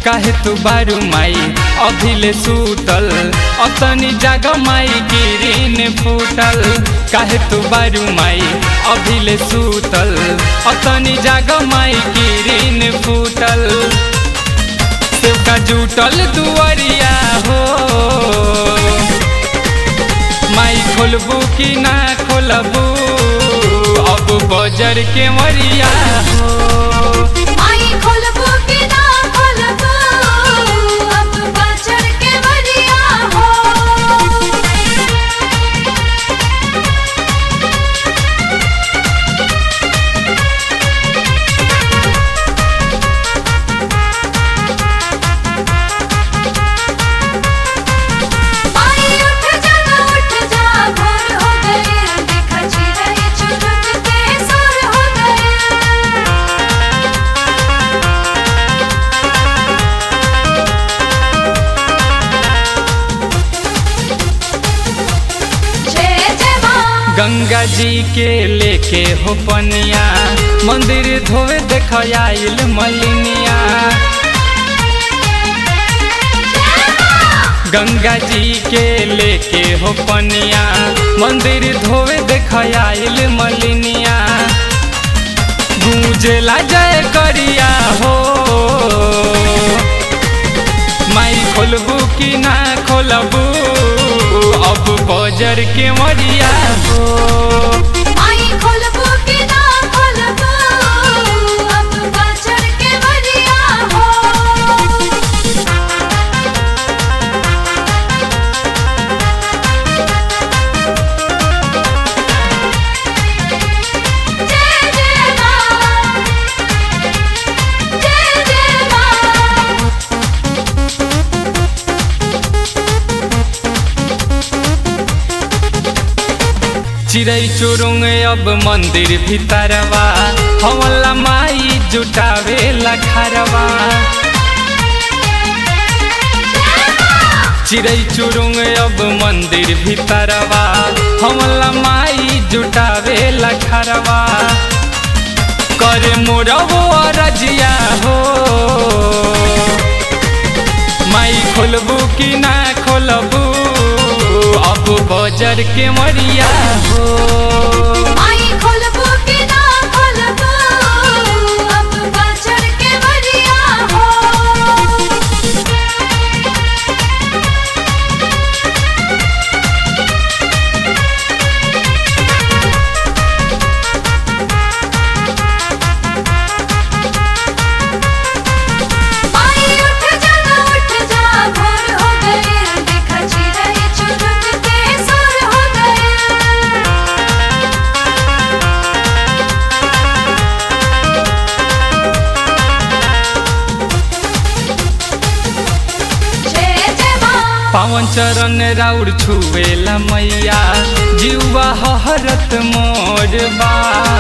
काहे तू बारू माई अभिले सूतल अतनी जाग माई गिरीन फूटल काहे तू बारू माई अभिले सूतल अतनी जाग माई गिरीन फूटल सेवका जुटल दुआरिया हो माई खोलबू कि ना खोलबू अब बजर के मरिया हो माई खोलबो कि ना खोलबो अब बजर के बरिया हो माई उठ जा ना उठ जा भोर हो गए देखा चिड़ै चुरुक के सुर हो गए जय जय माँ गंगा जी के लेके हो पनिया मंदिर धोवे देख आइल मलिनिया गंगा जी के लेके हो पनिया मंदिर धोवे देख आइल मलिनिया गूंजला जय करिया हो माई खोलबू कि ना खोलबू अब बजर के मरिया हो माई खोलबो कि ना खोलबो अब बजर के बरिया हो जय जय माँ जय जय माँ चिड़ै चुरुंग अब मंदिर भीतरवा हमला माई जुटावे लखरवा चिड़ै चुरुंग अब मंदिर भीतरवा हमला माई जुटावे लखरवा करे मोरबो रजिया हो माई खोलबू कि ना खोलबू अब बजर के मरिया हो माई खोलबो कि ना खोलबो अब बजर के बरिया हो माई उठ जा ना उठ जा भोर हो गए देखा चिड़ै चुरुक के सुर हो गए जय जय माँ पावन चरण राउर छुएला मैया जीवा हरत मोर बा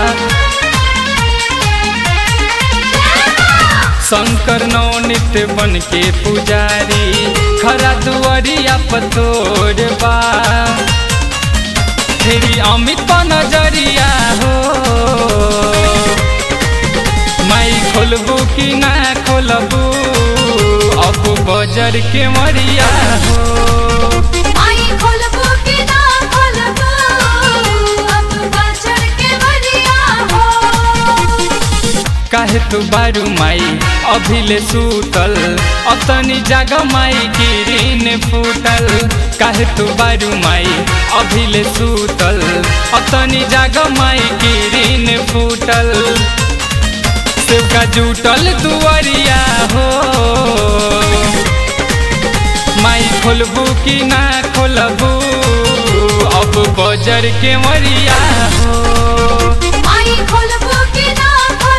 शंकर नवनित बन के पुजारी खरा दुआरिया पतोर बा फेरी अमित पा नजरिया हो माई खोलबू कि ना खोलबू अब बजर के मरिया हो माई खोलबो कि ना खोलबो अब बजर के बरिया हो काहे तू बारू माई अभिले सूतल अतनी जाग माई गिरीन फूटल काहे तू बारू माई अभिले सूतल अतनी जाग माई गिरीन फूटल सेवका जुटल दुआरिया हो माई खोलबू कि ना खोलबू अब बजर के मरिया हो माई खोलबो कि ना खोलबो